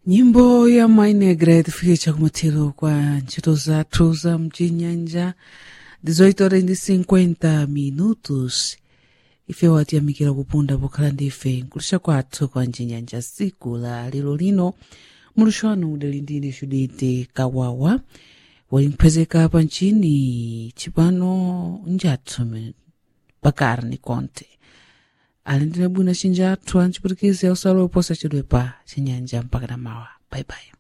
nyimbo ya mainegra tifikisha kumathero kwa ntchito zathu za mcinyanja 18 horas ndi 50 minutos ife watiyamikira kupunda pokhala ndife nkulisha kwathu kwa mcinyanja siku la lero lino mulishano udali ndine judite kawawa walimphwezeka pa ncini cipano njathu pakarni konte ali ndine bwino cinjathu anciputikizi ausalo oposa cidwepa cinyanja mpaka na mawa bye bye